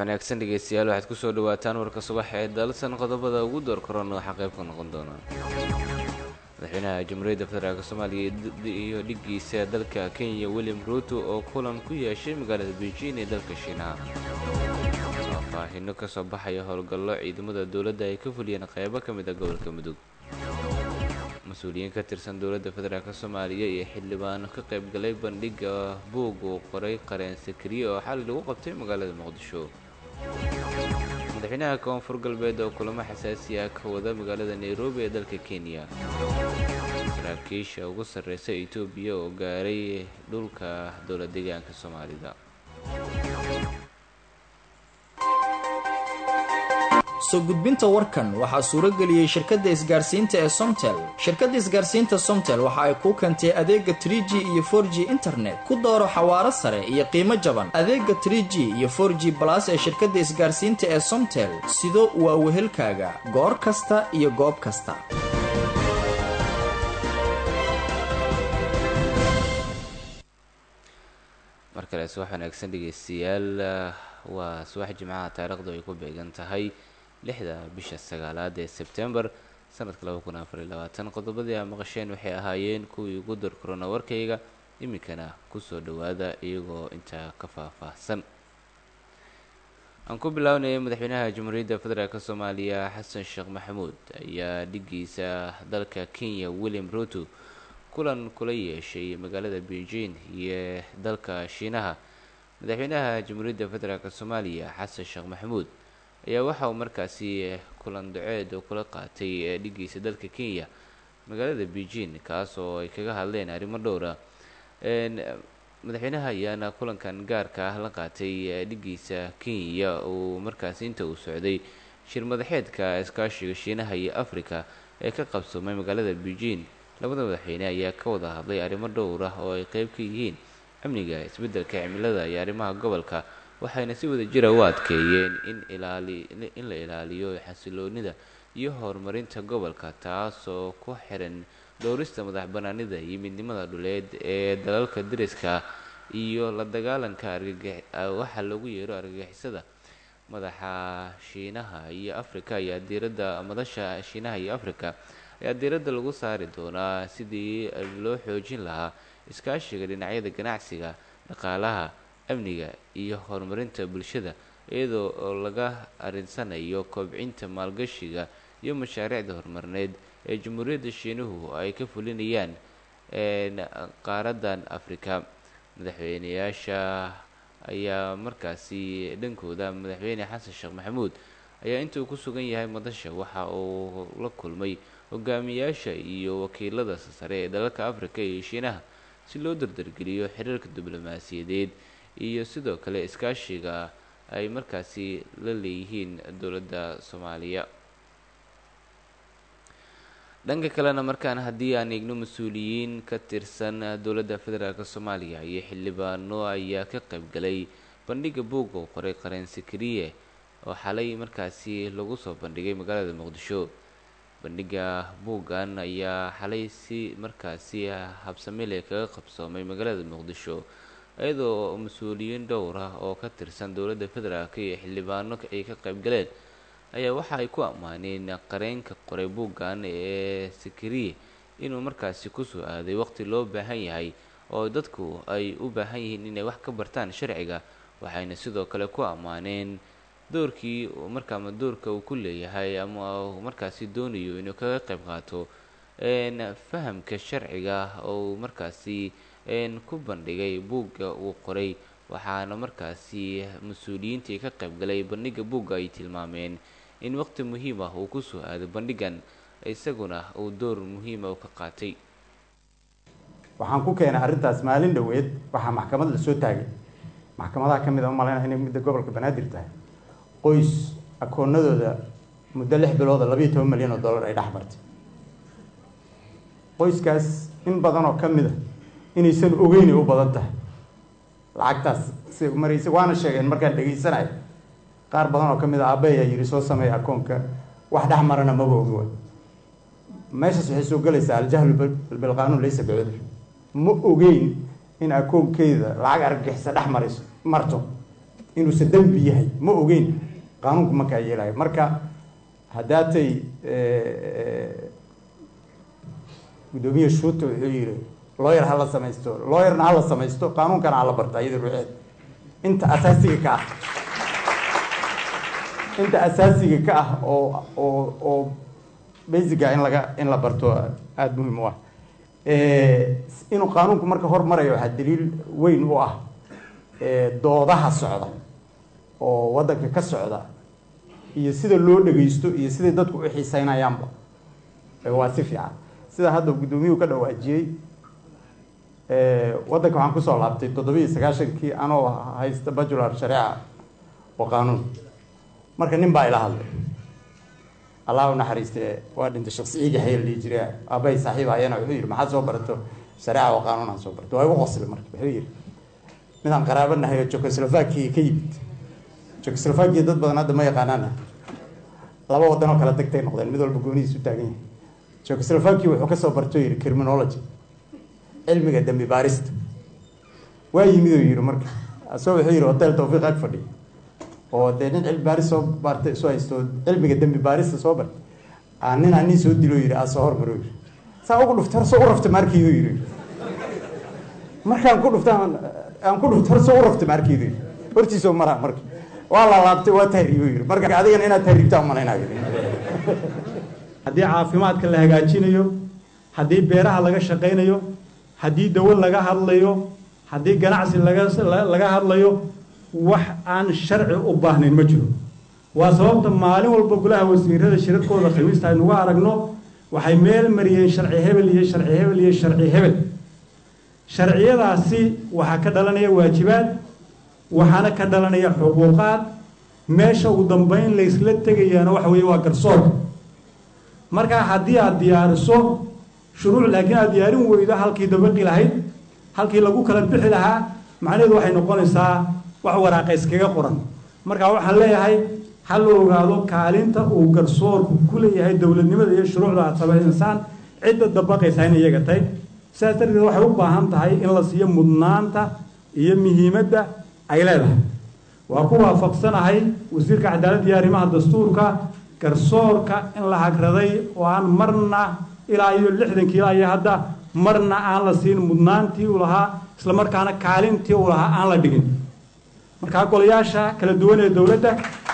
wanaagsan dhegeystayaal waxaad kusoo dhawaataan warka subax ee dalsan qodobada ugu door korona waxaa qayb ka noqon doona madaxweynaha jamhuuriyadda federaalk soomaaliya iyo dhiggiisa dalka kenya william ruuto oo kulan ku yeeshay magaalada beijing ee dalka shiinaha faahfaahino kasoo baxaya howlgallo ciidamada dowladda ay ka fuliyeen qeybo ka mid a gobolka mudug mas-uuliyiin ka tirsan dowladda federaalk soomaaliya iyo xildhibaano ka qaybgalay bandhiga buug uu qoray qareen sakariye oo xali lagu qabtay magaalada muqdisho madaxweynaha koonfur galbeed oo kulamo xasaasi ah ka wada magaalada nairobi ee dalka kenya saraakiisha ugu sarreysa etoobiya oo gaaray dhulka dowla deegaanka soomaalida soo gudbinta warkan waxaa suuro geliyey shirkadda isgaarsiinta ee somtel shirkadda isgaarsiinta somtel waxa ay kuu keentay adeega trie g iyo for g internet ku dooro xawaaro sare iyo qiimo jaban adeega trie g iyo for g balas ee shirkadda isgaarsiinta ee somtel sido waa wehelkaaga goor kasta iyo goob kasta mar kale subax wanaagsan dhegeystayaal waa subax jimcaha taariikhdu ay ku beegan tahay lixda bisha sagaalaad ee sebtembar sanadka laba kun afar iyo labaatan qodobadii aa maqasheen waxay ahaayeen kuwii ugu dar korona warkayga iminkana kusoo dhawaada iyagoo intaa ka faahfaahsan aan ku bilaawnayay madaxweynaha jamhuuriyadda federaalk soomaaliya xasan sheekh maxamuud ayaa dhiggiisa dalka kenya william ruto kulan kula yeeshay magaalada beijing iyo dalka shiinaha madaxweynaha jamhuuriyadda federaalk soomaaliya xasan sheekh maxamuud ayaa waxa uu markaasi kulan daceed oo kula qaatay dhiggiisa dalka kenya magaalada beijing kaas oo ay kaga hadleen arrimo dhowra madaxweynaha ayaana kulankan gaarka ah la qaatay dhiggiisa kenya uu markaasi inta uu socday shir madaxeedka iskaashiga shiinaha iyo africa ee ka qabsoomay magaalada beijing labada madaxweyne ayaa ka wada hadlay arrimo dhowr ah oo ay qeyb ka yihiin amniga isbeddelka cimilada iyo arrimaha gobolka waxayna si wada jira u adkeeyeen in ilaali in la ilaaliyo xasiloonida iyo horumarinta gobolka taasoo ku xiran dhowrista madax banaanida iyo midnimada dhuleed ee dalalka dariska iyo la dagaalanka argwaxa loogu yeero argagixisada madaxa shiinaha iyo africa ayaa diiradda madasha shiinaha iyo africa ayaa diiradda lagu saari doonaa sidii loo xoojin lahaa iskaashiga dhinacyada ganacsiga dhaqaalaha amniga iyo horumarinta bulshada iyadoo oo laga arinsanayo kobcinta maalgashiga iyo mashaariicda horumarineed ee jamhuuriyadda shiinuhu ay ka fulinayaan qaaradan afrika madaxweyneyaasha ayaa markaasi dhankooda madaxweyne xasan sheekh maxamuud ayaa intuu ku sugan yahay madasha waxa uu la kulmay hogaamiyaasha iyo wakiilada sare ee dalalka afrika iyo shiinaha si loo dardargeliyo xiriirka diblomaasiyadeed iyo sidoo kale iskaashiga ay markaasi la leeyihiin dowladda soomaaliya dhanka kalena markaan haddii aan eegno mas-uuliyiin ka tirsan dowladda federaalk soomaaliya iyo xildhibaano ayaa ka qaybgalay bandhiga buug oo qoray qareen sakariye oo xalay markaasi lagu soo bandhigay magaalada muqdisho bandhiga buuggan ayaa xalay si markaasi habsamile kaga qabsoomay magaalada muqdisho iyadoo mas-uuliyiin dhowr ah oo ka tirsan dowladda federaalk iyo xildhibaano ay ka qayb galeen ayaa waxa ay ku ammaaneen qareenka qoray buuggan ee sakariye inuu markaasi kusoo aaday waqti loo baahan yahay oo dadku ay u baahan yihiin inay wax ka bartaan sharciga waxayna sidoo kale ku ammaaneen doorkii markaama doorka uu ku leeyahay ama markaasi doonayo inuu kaga qayb qaato fahamka sharciga oo markaasi ku bandhigay buugga uu qoray waxaana markaasi mas-uuliyiintii ka qaybgalay bandhiga buugga ay tilmaameen in waqti muhiim ah uu kusoo aaday bandhigan isaguna uu door muhiima ka qaatay waxaan ku keenay arrintaas maalin dhoweed waxaa maxkamad lasoo taagay maxkamadaha ka mid a umaleyna inay midda gobolka banaadir tahay qoys akoonadooda muddo lix bilooda labayo toban milyan oo dollar ay dhex martay qoyskaas in badan oo ka mid a inaysan ogeynay u badan tahay lacagtaas si maraysa waana sheegeen markaan dhegeysanay qaar badan oo ka mid a aabbe ayaa yidhi soo sameeya akoonka wax dhex marana maba ogi way meeshaas waxay soo gelaysaa aljahlu bilqaanuun laysa bicudur ma ogeyn in akoonkeeda lacag argagixisa dhex marayso marto inuusan dembi yahay ma ogeyn qaanuunku markaa yeelayo marka haddaatay guddoomiye shuuta wuxuu yihi looyar hala samaysto looyarna hala samaysto qaanuunkana hala barta iyada ruuxeed inta asaasiga ka ah inta asaasiga ka ah oo oo oo basica in laga in la barto aada muhiim u ah inuu qaanuunku marka hormarayo waxaa daliil weyn u ah doodaha socda oo waddanka ka socda iyo sida loo dhagaysto iyo siday dadku u xiiseynayaanba waa si fiican sida hadda guddoomiyuhu ka dhawaajiyey waddanka waxaan kusoo laabtay toddoba iyo sagaashankii anoo haysta bajular shareeca oo qaanuun marka nin baa ila hadlay allah u naxariiste waa dhintay shaksiyiga hayal dhihi jire aabbahay saaxiib ayana wuxuu yidhi maxaad soo barato shareeca oo qaanuun aan soo barto waa igu qoslay marka wuxuu yidhi midaan qaraabo nahay oo jekoslovakia ka yimid jekoslovakia dad badan hadda ma yaqaanaana laba wadan oo kala degtay noqdeen mid walba goonihiis u taagan yahay jekoslovakia wuxuu kasoo barto yidhi criminology cilmiga dambi baarista waa yimid oo yidhi marka asoo wuxuu yidhi hotel tawfiiq ag fadhiya oo dee nin cilmi baaris soo baartay soo haysto cilmiga dambi baarista soo bartay aa nin aa nin soo dilo yidhi aa soo hormaro yidhi saa ugu dhuftay horsoo u rafta maarkiidu yidhi markaan ku dhufta aan ku dhufta horsoo u rafta maarkiidu yidhi hortiisoo maraa marka waa la laabtay waa tahriibo yidhi marka adigana inaad tahriibtaan malaynayo haddii caafimaadka la hagaajinayo haddii beeraha laga shaqaynayo haddii dawo laga hadlayo haddii ganacsi laga laga hadlayo wax aan sharci u baahnayn ma jiro waa sababta maalin walba golaha wasiirada shirarkooda khamiista aynugu aragno waxay meel mariyeen sharci hebel iyo sharci hebel iyo sharci hebel sharciyadaasi waxaa ka dhalanaya waajibaad waxaana ka dhalanaya xuquuqaad meesha ugu dambeyn laysla tegayaana waxa weeye waa garsoorka markaa haddii aada diyaariso shuruuc laakiin aada diyaarin weydo halkii dabaqi lahayd halkii lagu kala bixi lahaa macnaheedu waxay noqonaysaa wax waraaqa iskaga qoran markaa waxaan leeyahay ha la ogaado kaalinta uu garsoorku ku leeyahay dowladnimada iyo shuruucda aad samaynaysaan cidda dabaqaysaa in iyaga tahay sidaas darteed waxay u baahan tahay in la siiyo mudnaanta iyo muhiimadda ay leedahay waa ku waafaqsanahay wasiirka cadaaladda iyo arrimaha dastuurka garsoorka in la hagraday oo aan marna ilaa iyo lixdankii ilaa iyo hadda marna aan la siin mudnaantii uu lahaa isla markaana kaalintii uu lahaa aan la dhigin markaa golayaasha kala duwan ee dowladda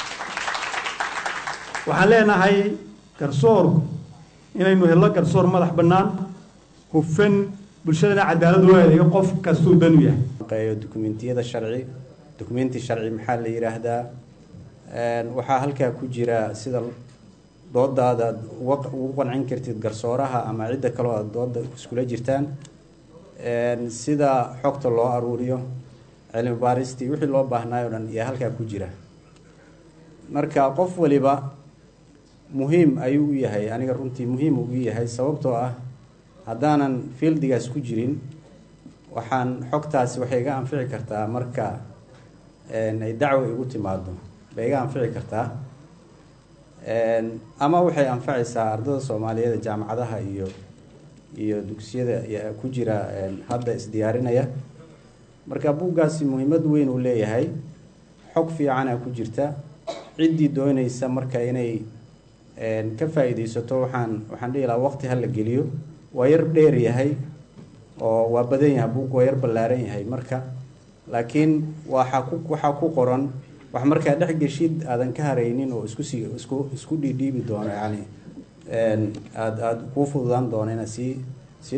waxaan leenahay garsoorku inaynu hello garsoor madax bannaan hufan bulshadana cadaalad loo adeego qof kastuu dan u yahay dukumentiyada sharci dukumenti sharci maxaa la yidhaahdaa waxaa halkaa ku jira sida doodaada ugu qancin kartid garsooraha ama cidda kaloo aad dooda iskula jirtaan sida xogta loo aruuriyo cilmi baaristii wixii loo baahnaayo o dhan ayaa halkaa ku jira marka qof waliba muhiim ayuu u yahay aniga runtii muhiim ugu yahay sababtoo ah haddaanan fieldigaas ku jirin waxaan xogtaasi waxay iga anfici kartaa marka ay dacwo igu timaado bay iga anfici kartaa ama waxay anfacaysaa ardada soomaaliyeed jaamacadaha iyo iyo dugsiyada ku jira hadda isdiyaarinaya marka buuggaasi muhiimad weyn uu leeyahay xog fiicana ku jirta ciddii doonaysa marka inay ka faa-iideysato waxaan waxaan dhihi lahaa waqti ha la geliyo waa yar dheer yahay oo waa badan yahay buug waa yar ballaaran yahay marka laakiin waxaa ku waxaa ku qoran wax markaa dhex geshid aadan ka haraynin oo isku sii isku isku dhiidhiibi doono yani aada aada kuu fududaan doono inaad sii sii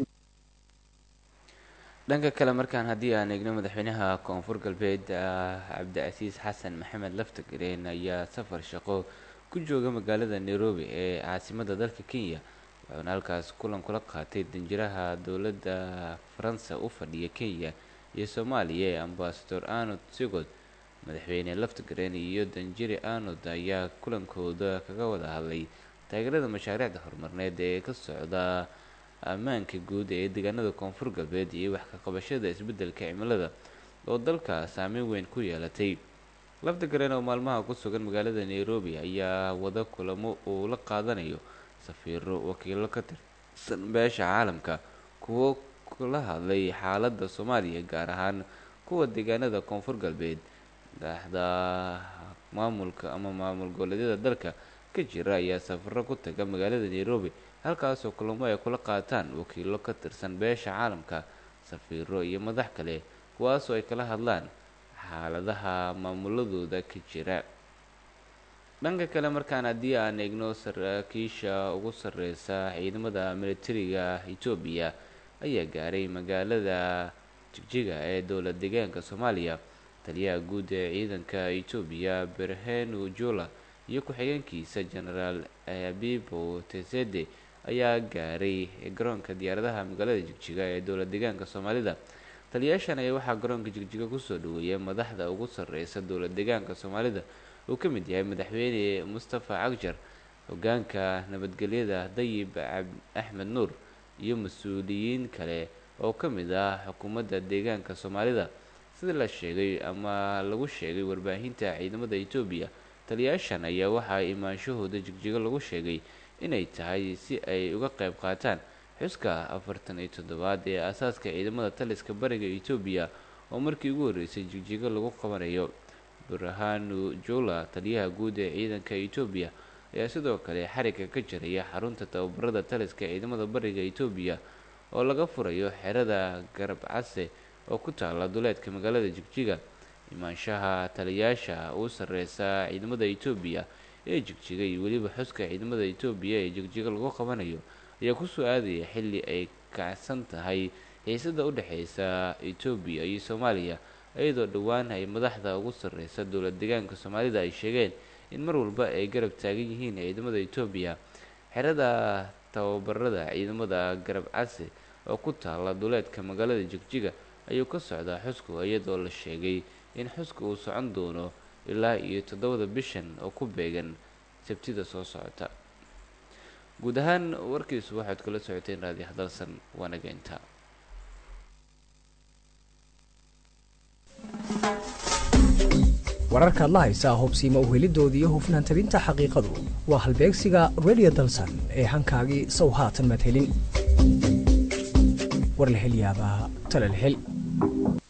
dhanka kale markaan haddii aan eegno madaxweynaha koonfur galbeed cabdicasiis xasan maxamed laftagareen ayaa safar shaqo ku jooga magaalada nairobi ee caasimada dalka kenya wuxuuna halkaas kulan kula qaatay danjiraha dowladda faransa u fadhiya kenya iyo soomaaliya ee ambasador arnold sigod madaxweyne laftagareen iyo danjiri arnold ayaa kulankooda kaga wada hadlay taageerada mashaariicda horumarneed ee ka socda ammaanka guud ee deegaanada koonfur galbeed iyo wax ka qabashada isbeddelka cimilada oo dalka saameyn weyn ku yeelatay laftagareen oo maalmaha ku sugan magaalada nairobi ayaa wada kulamo uu la qaadanayo safiiro wakiilo ka tirsan beesha caalamka kuwo kula hadlay xaaladda soomaaliya gaar ahaan kuwa deegaanada koonfur galbeed madaxda maamulka ama maamul goboleedyada dalka ka jira ayaa safaro ku taga magaalada nairobi halkaasoo kulamo ay kula qaataan wakiilo ka tirsan beesha caalamka safiiro iyo madax kale kuwaasoo ay kala hadlaan xaaladaha maamuladooda ka jira dhanka kale markaan haddii aan eegno saraakiisha ugu sareysa ciidamada militariga etoobiya ayaa gaaray magaalada jigjiga ee dowla deegaanka soomaaliya taliyaha guud ee ciidanka etoobiya berhenu jula iyo ku-xigeenkiisa genaraal abibo tesede ayaa gaaray garoonka diyaaradaha magaalada jigjiga ee dowla deegaanka soomaalida taliyaashan ayaa waxaa garoonka jigjiga kusoo dhaweeyay madaxda ugu sareysa dowla deegaanka soomaalida uu ka mid yahay madaxweyne mustafa cagjar hogaanka nabadgelyada dayib axmed nuur iyo mas-uuliyiin kale oo ka mid ah xukuumadda deegaanka soomaalida sida la sheegay ama lagu sheegay warbaahinta ciidamada etoobiya taliyaashan ayaa waxaa imaanshahooda jigjigo lagu sheegay inay tahay si ay uga qayb qaataan xuska afartan iyo toddobaad ee aasaaska ciidamada taliska bariga etoobiya oo markii ugu horreysay jigjigo lagu qabanayo burhanu jula taliyaha guud ee ciidanka etoobiya ayaa sidoo kale xariga ka jaraya xarunta tababarada taliska ciidamada bariga etoobiya oo laga furayo xerada garab case oo ku taala duleedka magaalada jigjiga imaanshaha taliyaasha u sareysa ciidamada etoobiya ee jigjiga iyo weliba xuska ciidamada etoobiya ee jigjiga lagu qabanayo ayaa kusoo aadaya xilli ay kacsan tahay xiisada u dhexeysa etoobiya iyo soomaaliya iyadoo dhowaan ay madaxda ugu sareysa dowla deegaanka soomaalida ay sheegeen in mar walba ay garab taagan yihiin ciidamada etoobiya xerada tababarada ciidamada garab case oo ku taala duleedka magaalada jigjiga ayuu ka socdaa xusku iyadoo la sheegay in xuska uu socon doono ilaa iyo toddobada bishan oo ku beegan sabtida soo socota guud ahaan warkiisu waxaad kala socoteen raadi hadalsan waanaga intaa wararkaad la haysaa hubsiima uhelidooda iyo hufnaan tabinta xaqiiqadu waa halbeegsiga redio dalsan ee hankaagii sow haatan madhelin war la hel yaabaa talal hel